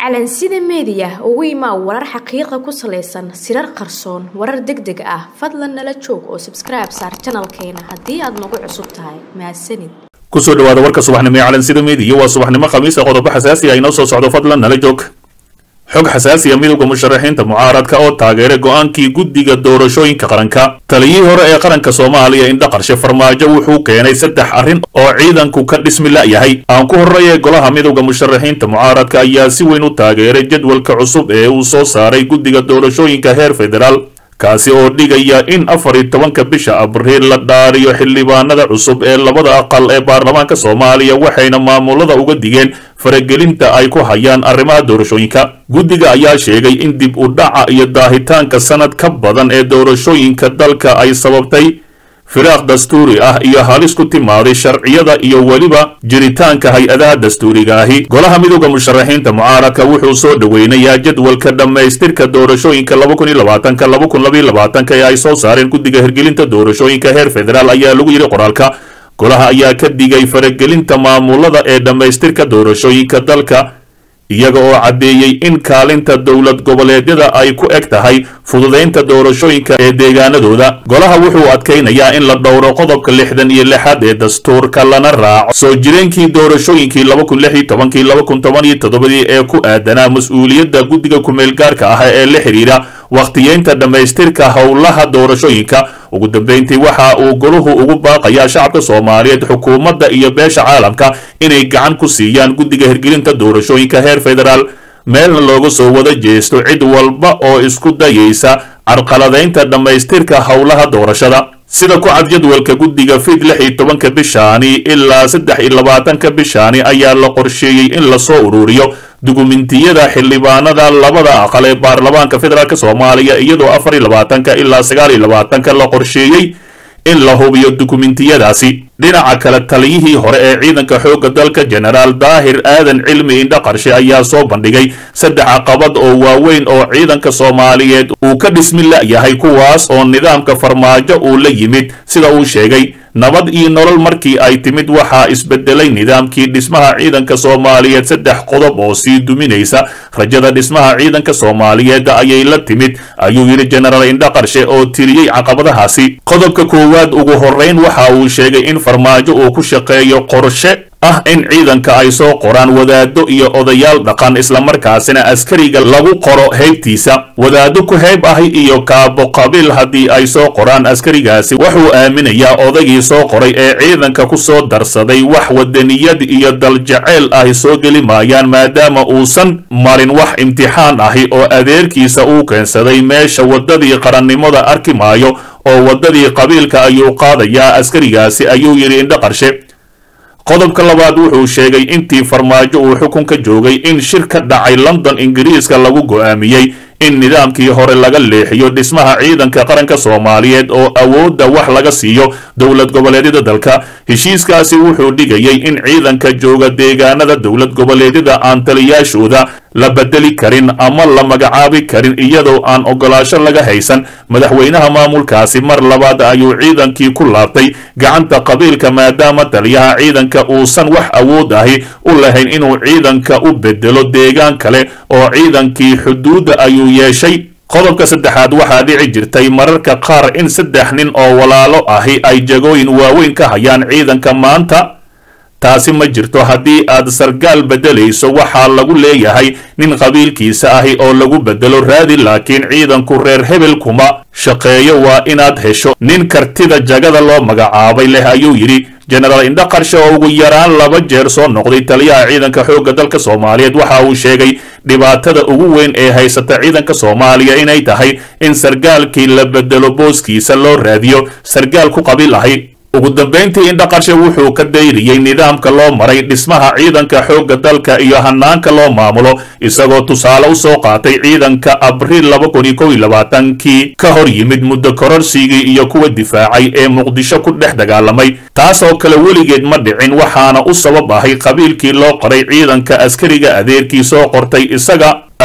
calansida meediya ugu imaa warar xaqiiqa ku salaysan sirar qarsoon warar deg deg ah fadlan nala joog oo sabskribe saar janalkeena haddii aad nagu cusub tahay mahadsanid kusoo dhawaada warka subaxnimo ee calansida meediya waa subaxnimo khamiisa qodobo xasaasi ah inoo soo socdo fadlan nala joog xog xasaasiya midowda musharaxiinta mucaaradka oo taageeray go-aankii guddiga doorashooyinka qaranka taliyihii hore ee qaranka soomaaliya indha qarshe farmaajo wuxuu keenay saddex arrin oo ciidanku ka dhismi la'yahay aan ku horreeye golaha midowda musharaxiinta mucaaradka ayaa si weyn u taageeray jadwalka cusub ee uu soo saaray guddiga doorashooyinka heer federaal kaasi oo dhigaya in afar iyo tobanka bisha abriil la dhaariyo xildhibaanada cusub ee labada aqal ee baarlamaanka soomaaliya waxayna maamulada uga digeen faragelinta ay ku hayaan arrimaha doorashooyinka guddiga ayaa sheegay in dib u dhaca iyo daahitaanka sanad ka badan ee doorashooyinka dalka ay sababtay firaaq dastuuri ah iyo halis ku timaaday sharciyada iyo weliba jiritaanka hay-adaha dastuuriga ahi golaha midowda musharaxiinta mucaaradka wuxuu soo dhoweynayaa jadwalka dhammaystirka doorashooyinka ee ay soo saareen guddiga hirgelinta doorashooyinka heer federaal ayaa lagu yidhi qoraalka golaha ayaa ka digay faragelinta maamulada ee dhammaystirka doorashooyinka dalka iyaga oo caddeeyey in kaalinta dowlad goboleedyada ay ku eg tahay fududaynta doorashooyinka ee deegaanadooda golaha wuxuu adkaynayaa in la dhowro qodobka lixdan iyo lixaad ee dastuurka lana raaco soo jireenkii doorashooyinkii laba kun lix iyo tobankii laba kun toban iyo toddobadii ee ku aadanaa mas-uuliyadda guddiga kumeel gaarka ah ee la xidhiidha wakhtiyeynta dhammaystirka howlaha doorashooyinka ugu dambeyntii waxa uu goluhu ugu baaqayaa shacabka soomaaliyeed xukuumadda iyo beesha caalamka inay gacan ku siiyaan guddiga hirgelinta doorashooyinka heer federaal meelna looga soo wada jeesto cid walba oo isku dayaysa carqaladaynta dhammaystirka howlaha doorashada sida ku cad jadwalka guddiga fid lix iyo tobanka bishaani ilaa saddex iyo labaatanka bishaani ayaa la qorsheeyey in lasoo ururiyo dukumentiyada xildhibaanada labada aqal ee baarlamaanka federaalk soomaaliya iyadoo afar iyo labaatanka ilaa sagaal iyo labaatanka la qorsheeyey in la hubiyo dukumentiyadaasi dhinaca kale taliyihii hore ee ciidanka xoogga dalka jenaraal daahir aadan cilmi indha qarshe ayaa soo bandhigay saddex caqabad oo waaweyn oo ciidanka soomaaliyeed uu ka dhismi la'yahay kuwaas oo nidaamka farmaajo uu la yimid sida uu sheegay nabad iyo nolol markii ay timid waxaa isbedelay nidaamkii dhismaha ciidanka soomaaliyeed saddex qodob oo sii duminaysa rajada dhismaha ciidanka soomaaliyeed ayay la timid ayuu yidhi jenaraal indha qarshe oo tiriyey caqabadahaasi qodobka koowaad ugu horrayn waxa uu sheegay in farmaajo uu ku shaqeeyo qorshe ah in ciidanka ay soo qoraan wadaado iyo odayaal dhaqan islamarkaasina askariga lagu qoro heybtiisa wadaado ku heyb ahi iyo kaabo qabiil haddii ay soo qoraan askarigaasi wuxuu aaminayaa odaygii soo qoray ee ciidanka ku soo darsaday wax wadaniyad iyo daljaceyl ahi soo geli maayaan maadaama uusan marin wax imtixaan ahi oo adeerkiisa uu keensaday meesha waddadii qarannimada arki maayo oo waddadii qabiilka ayuu qaadayaa askarigaasi ayuu yidhi indho qarshe qodobka labaad wuxuu sheegay intii farmaajo uu xukunka joogay in shir ka dhacay london ingiriiska lagu go'aamiyey in nidaamkii hore laga leexiyo dhismaha ciidanka qaranka soomaaliyeed oo awoodda wax laga siiyo dowlad goboleedyada dalka heshiiskaasi wuxuu dhigayay in ciidanka jooga deegaanada dowlad goboleedyada aan taliyaashooda la bedeli karin ama la magacaabi karin iyadoo aan ogolaasho laga haysan madaxweynaha maamulkaasi mar labaad ayuu ciidankii ku laabtay gacanta qabiilka maadaama taliyaha ciidanka uusan wax awood ahi u lahayn inuu ciidanka u bedelo deegaan kale oo ciidankii xuduudda ayuu yeeshay qodobka saddexaad waxaa dhici jirtay mararka qaar in saddex nin oo walaalo ahi ay jagooyin waaweyn ka hayaan ciidanka maanta taasi ma jirto haddii aad sargaal beddelayso waxaa lagu leeyahay nin qabiilkiisa ahi oo lagu beddelo raadi laakiin ciidanku reer hebel kuma shaqeeyo waa inaad hesho nin kartida jagada loo magacaabay leh ayuu yidhi jenaraal indha qarshe oo ugu yaraan laba jeer soo noqday taliyaha ciidanka xoogga dalka soomaaliyeed waxa uu sheegay dhibaatada ugu weyn ee haysata ciidanka soomaaliya inay tahay in sargaalkii la bedelo booskiisa loo raadiyo sargaal ku qabiil ahi ugu dambayntii indha qarshe wuxuu ka dayriyey nidaamka loo maray dhismaha ciidanka xoogga dalka iyo hanaanka loo maamulo isagoo tusaale u soo qaatay ciidanka abriil laba kun iyo kow iyo labaatankii ka hor yimid muddo kororsigii iyo kuwa difaacay ee muqdisho ku dhex dagaalamay taasoo kale weligeed ma dhicin waxaana u sabab ahay qabiilkii loo qoray ciidanka askariga adeerkii soo qortay isaga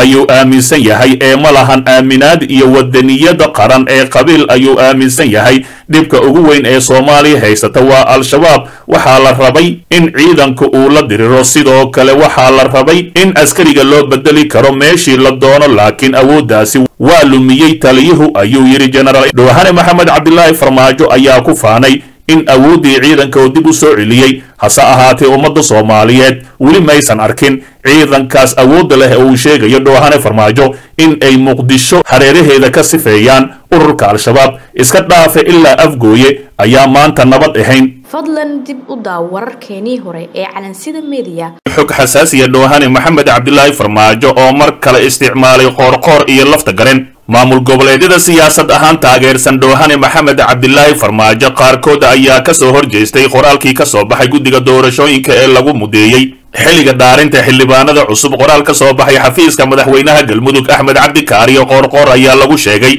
ayuu aaminsan yahay ee ma lahan aaminaad iyo wadaniyada qaran ee qabiil ayuu aaminsan yahay dhibka ugu weyn ee soomaaliya haysata waa al-shabaab waxaa la rabay in ciidanka uu la diriro sidoo kale waxaa la rabay in askariga loo bedeli karo meeshii la doono laakiin awooddaasi waa lumiyey taliyuhu ayuu yidhi jenaraal dhowhane maxamed cabdilaahi farmaajo ayaa ku faanay in awooddii ciidanka oo dib u soo celiyey hase ahaatee ummadda soomaaliyeed weli maysan arkin ciidankaas awoodda leh ee uu sheegayo dhowhane farmaajo in ay muqdisho hareeraheeda ka sifeeyaan ururka al-shabaab iska dhaafe ilaa afgooye ayaa maanta nabad ahayn fadlan dib u daaw wararkeenii hore ee calansida mediya xog xasaasiya dhowhane maxamed cabdilaahi farmaajo oo mar kale isticmaalay qoorqoor iyo lafta garen maamul goboleedyada siyaasad ahaan taageersan dhowhane maxamed cabdilaahi farmaajo qaarkood ayaa ka soo horjeestay qoraalkii ka soo baxay guddiga doorashooyinka ee lagu mudeeyey xilliga dhaarinta xildhibaanada cusub qoraal ka soo baxay xafiiska madaxweynaha galmudug axmed cabdi kaariyo qoorqoor ayaa lagu sheegay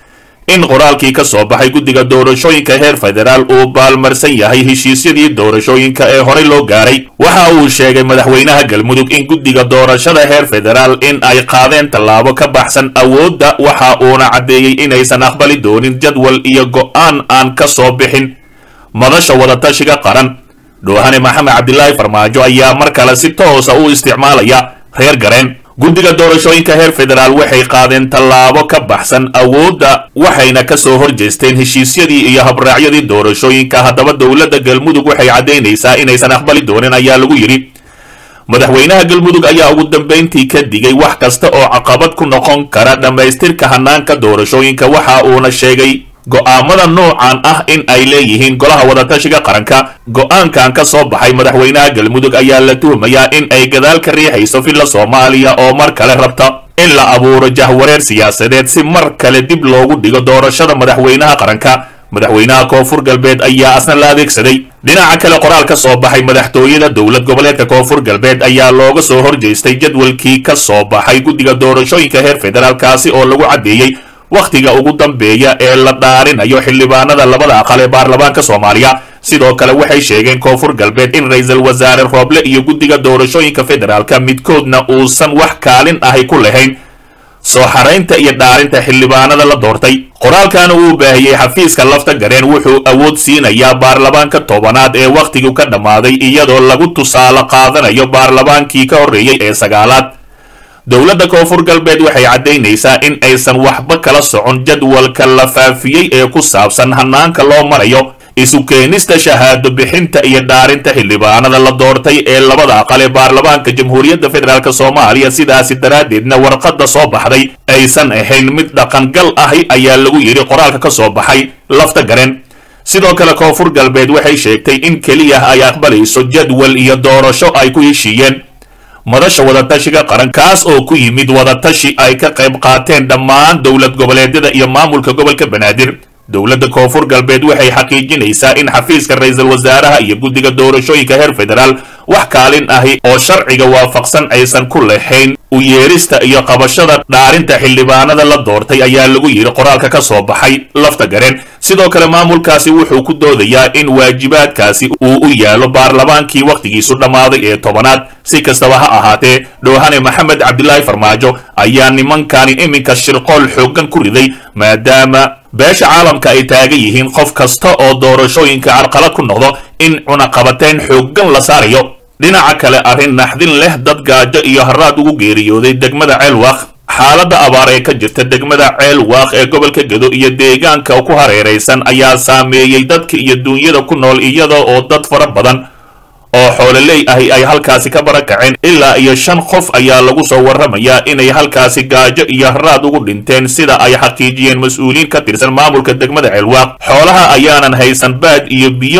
in qoraalkii ka soo baxay guddiga doorashooyinka heer federaal uu baalmarsan yahay heshiisyadii doorashooyinka ee horey loo gaaray waxa uu sheegay madaxweynaha galmudug in guddiga doorashada heer federaal in ay qaadeen tallaabo ka baxsan awoodda waxa uuna caddeeyey inaysan aqbali doonin jadwal iyo go'aan aan ka soo bixin madasha wadatashiga qaran dhowhane maxamed cabdilaahi farmaajo ayaa mar kale si toosa u isticmaalaya reer gareen guddiga doorashooyinka heer federaal waxay qaadeen tallaabo ka baxsan awoodda waxayna ka soo horjeesteen heshiisyadii iyo habraacyadii doorashooyinka haddaba dowladda galmudug waxay caddaynaysaa inaysan aqbali doonin ayaa lagu yidhi madaxweynaha galmudug ayaa ugu dambayntii ka digay wax kasta oo caqabad ku noqon kara dhammaystirka hanaanka doorashooyinka waxa uuna sheegay go'aamada noocan ah in ay leeyihiin golaha wadatashiga qaranka go'aankan ka soo baxay madaxweynaha galmudug ayaa la tuhumayaa in ay gadaal ka riixayso filla soomaaliya oo mar kale rabta in la abuuro jahwareer siyaasadeed si mar kale dib loogu dhigo doorashada madaxweynaha qaranka madaxweynaha koonfur galbeed ayaa asna la adeegsaday dhinaca kale qoraal ka soo baxay madaxtooyada dowlad goboleedka koonfur galbeed ayaa looga soo horjeestay jadwalkii ka soo baxay guddiga doorashooyinka heer federaalkaasi oo lagu caddeeyey wakhtiga ugu dambeeya ee la dhaarinayo xildhibaanada labada aqal ee baarlamaanka soomaaliya sidoo kale waxay sheegeen koonfur galbeed in ra-iisul wasaare rooble iyo guddiga doorashooyinka federaalka midkoodna uusan wax kaalin ahay ku lahayn soo xaraynta iyo dhaarinta xildhibaanada la doortay qoraalkana uu baahiyey xafiiska lafta gareen wuxuu awood siinayaa baarlamaanka tobanaad ee wakhtigu ka dhammaaday iyadoo lagu tusaale qaadanayo baarlamaankii ka horreeyey ee sagaalaad dowladda koonfur galbeed waxay caddaynaysaa in aysan waxba kala socon jadwalka la faafiyey ee ku saabsan hanaanka loo marayo isu keenista shahaado bixinta iyo dhaarinta xildhibaanada la doortay ee labada aqal ee baarlamaanka jamhuuriyadda federaalk soomaaliya sidaasi daraaddeedna warqadda soo baxday aysan ahayn mid dhaqangal ahi ayaa lagu yidhi qoraalka ka soo baxay lafta garen sidoo kale koonfur galbeed waxay sheegtay in keliya ay aqbalayso jadwal iyo doorasho ay ku heshiiyeen madasha wadatashiga qaran kaas oo ku yimid wadatashi ay ka qayb qaateen dhammaan dowlad goboleedyada iyo maamulka gobolka banaadir dowladda koonfur galbeed waxay xaqiijinaysaa in xafiiska ra-iisul wasaaraha iyo guddiga doorashooyinka heer federaal wax kaalin ahi oo sharciga waafaqsan aysan ku lahayn u yeerista iyo qabashada dhaarinta xildhibaanada la doortay ayaa lagu yidhi qoraalka ka soo baxay lafta gareen sidoo kale maamulkaasi wuxuu ku doodayaa in waajibaadkaasi uu u yaalo baarlamaankii wakhtigiisu dhammaaday ee tobanaad si kastaba ha ahaatee dhowhane maxamed cabdilaahi farmaajo ayaa nimankani iminka shirqool xooggan ku riday maadaama beesha caalamka ay taagan yihiin qof kasta oo doorashooyinka carqalad ku noqdo in cunaqabateyn xooggan la saarayo dhinaca kale arrin naxdin leh dad gaajo iyo haraad ugu geeriyooday degmada ceelwaaq xaaladda abaar ee ka jirta degmada ceelwaaq ee gobolka gedo iyo deegaanka ku hareeraysan ayaa saameeyey dadka iyo duunyada ku nool iyada oo dad fara badan oo xoololey ahi ay halkaasi ka barakaceen ilaa iyo shan qof ayaa lagu soo warramayaa inay halkaasi gaajo iyo haraad ugu dhinteen sida ay xaqiijiyeen mas-uuliyiin ka tirsan maamulka degmada ceelwaaq xoolaha ayaanan haysan baad iyo biyo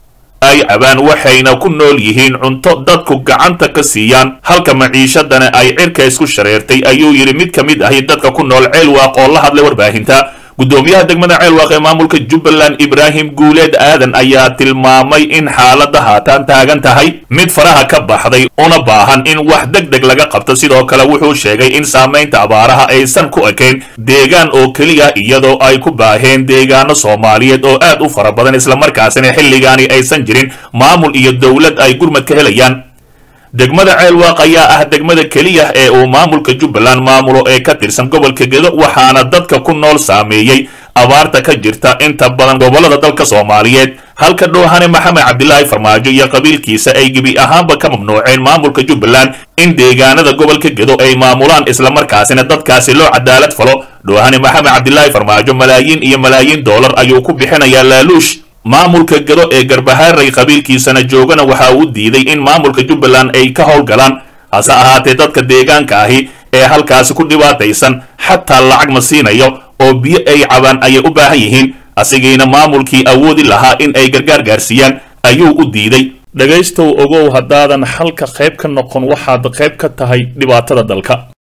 ay cabaan waxayna ku nool yihiin cunto dadku gacanta ka siiyaan halka maciishadana ay cirka isku shareertay ayuu yidhi mid ka mid ahi dadka ku nool ceelwaaq oo la hadlay warbaahinta guddoomiyaha degmada ceelwaaq ee maamulka jubbaland ibraahim guuleed aadan ayaa tilmaamay in xaaladda haatan taagan tahay mid faraha ka baxday una baahan in wax deg deg laga qabto sidoo kale wuxuu sheegay in saamaynta abaaraha aysan ku ekayn deegaan oo keliya iyadoo ay ku baaheen deegaano soomaaliyeed oo aad u fara badan islamarkaasina xilligaani aysan jirin maamul iyo dowlad ay gurmad ka helayaan degmada ceelwaaq ayaa ah degmada keliya ee uu maamulka jubbaland maamulo ee ka tirsan gobolka gedo waxaana dadka ku nool saameeyey abaarta ka jirta inta badan gobollada dalka soomaaliyeed halka dhoohane maxamed cabdilaahi farmaajo iyo qabiilkiisa ay gebi ahaanba ka mamnuuceen maamulka jubbaland in deegaanada gobolka gedo ay maamulaan islamarkaasina dadkaasi loo cadaalad falo dhoohane maxamed cabdilaahi farmaajo malaayiin iyo malaayiin doolar ayuu ku bixinayaa laaluush maamulka gedo ee garbahaaray qabiilkiisana joogana waxa uu diiday in maamulka jubbaland ay ka howlgalaan hase ahaatee dadka deegaanka ahi ee halkaasi ku dhibaataysan xataa lacag ma siinayo oo biyo ay cabaan ayay u baahan yihiin asigiina maamulkii awoodi lahaa in ay gargaar gaarsiiyaan ayuu u diiday dhegaystow ogow haddaadan xalka qayb ka noqon waxaad qayb ka tahay dhibaatada dalka